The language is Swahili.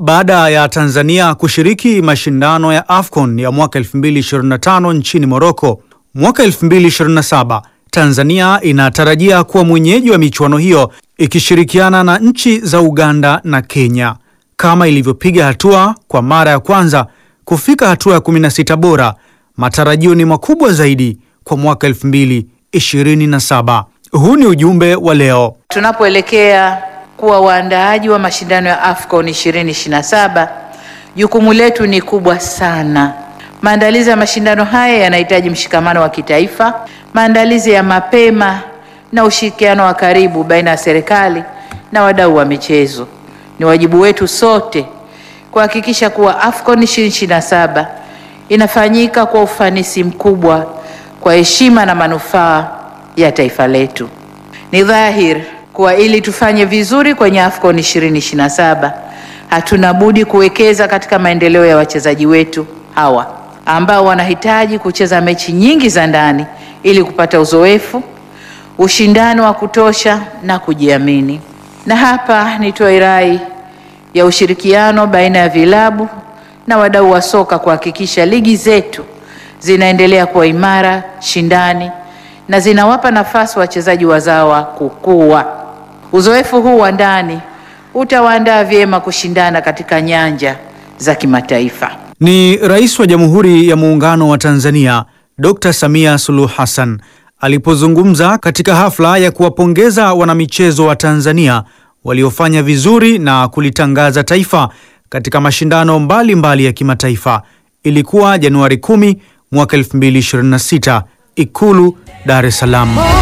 Baada ya Tanzania kushiriki mashindano ya AFCON ya mwaka 2025 nchini Morocco, mwaka 2027 Tanzania inatarajia kuwa mwenyeji wa michuano hiyo ikishirikiana na nchi za Uganda na Kenya. Kama ilivyopiga hatua kwa mara ya kwanza kufika hatua ya 16 bora, matarajio ni makubwa zaidi kwa mwaka 2027. Huu ni ujumbe wa leo. Tunapoelekea kuwa waandaaji wa mashindano ya AFCON 2027, jukumu letu ni kubwa sana. Maandalizi ya mashindano haya yanahitaji mshikamano wa kitaifa, maandalizi ya mapema na ushirikiano wa karibu baina ya serikali na wadau wa michezo. Ni wajibu wetu sote kuhakikisha kuwa AFCON 2027 inafanyika kwa ufanisi mkubwa kwa heshima na manufaa ya taifa letu. Ni dhahiri kuwa ili tufanye vizuri kwenye AFCON 2027 hatuna budi kuwekeza katika maendeleo ya wachezaji wetu hawa ambao wanahitaji kucheza mechi nyingi za ndani ili kupata uzoefu, ushindani wa kutosha na kujiamini. Na hapa nitoe rai ya ushirikiano baina ya vilabu na wadau wa soka kuhakikisha ligi zetu zinaendelea kuwa imara, shindani na zinawapa nafasi wachezaji wazawa kukua. Uzoefu huu wa ndani utawaandaa vyema kushindana katika nyanja za kimataifa. Ni Rais wa Jamhuri ya Muungano wa Tanzania Dr. Samia Suluhu Hassan alipozungumza katika hafla ya kuwapongeza wanamichezo wa Tanzania waliofanya vizuri na kulitangaza taifa katika mashindano mbalimbali mbali ya kimataifa. Ilikuwa Januari 10 mwaka 2026, Ikulu Dar es Salaam.